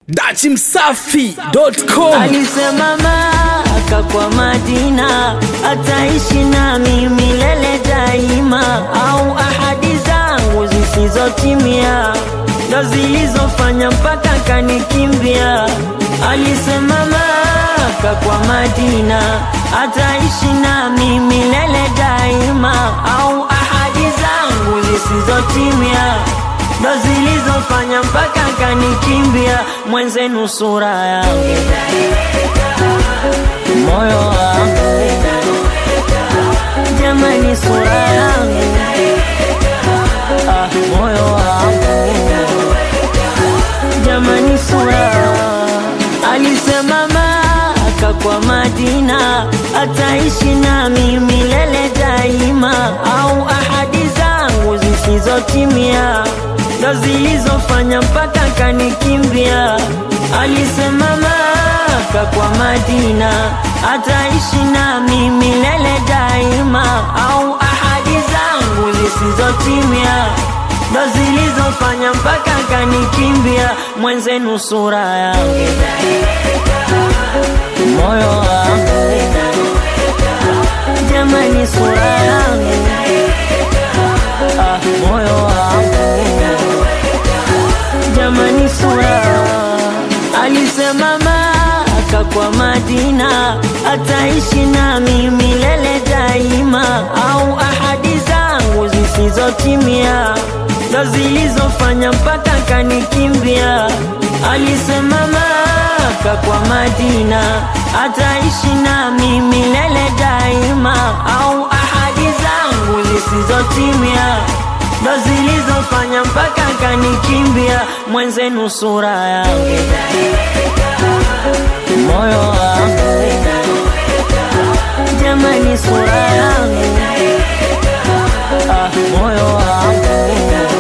dachimsafi.com Alisema Maka kwa Madina ataishi nami milele daima, au ahadi zangu zisizotimia ndo zilizofanya mpaka kanikimbia. Alisema Maka kwa Madina ataishi nami milele daima, au ahadi zangu zisizotimia ndo zilizofanya mpaka kanikimbia. Mwenzenu sura yangu moyo wangu jamani, sura yangu ah, moyo wangu jamani, sura alisema Maka kwa Madina ataishi nami milele daima, au ahadi zangu zisizotimia ndo zilizofanya mpaka kanikimbia. Alisema Maka kwa Madina ataishi nami milele daima, au ahadi zangu zisizotimia ndo zilizofanya mpaka kanikimbia. Mwenzenu sura yangu moyo wangu jamani, sura yangu ah, moyo wangu jamani, sura alisema Maka kwa Madina ataishi nami milele daima, au ahadi zangu zisizotimia ndo zilizofanya mpaka kanikimbia. Alisema Maka kwa Madina ataishi nami milele daima, au ahadi zangu zisizotimia ndo zilizofanya mpaka kanikimbia. Mwenzenu sura yangu moyo wangu jamani, sura yangu ah, moyo wangu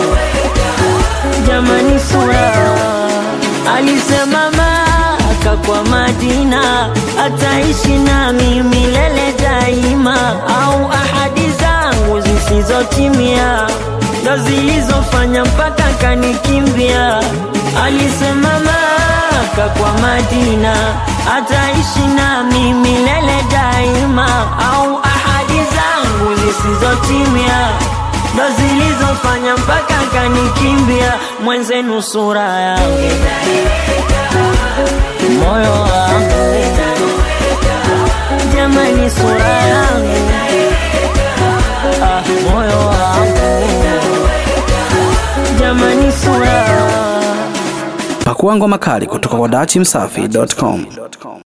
jamani, sura alisema Maka kwa Madina ataishi nami milele daima, au ahadi zangu zisizotimia ndo zilizofanya mpaka kanikimbia. Alisema Maka kwa Madina ataishi nami milele daima, au ahadi zangu zisizotimia ndo zilizofanya mpaka kanikimbia. Mwenzenu sura yangu moyo wangu jamani, sura yangu ah, moyo wangu jamani, sura pakuangwa makali kutoka kwa dachimsafi.com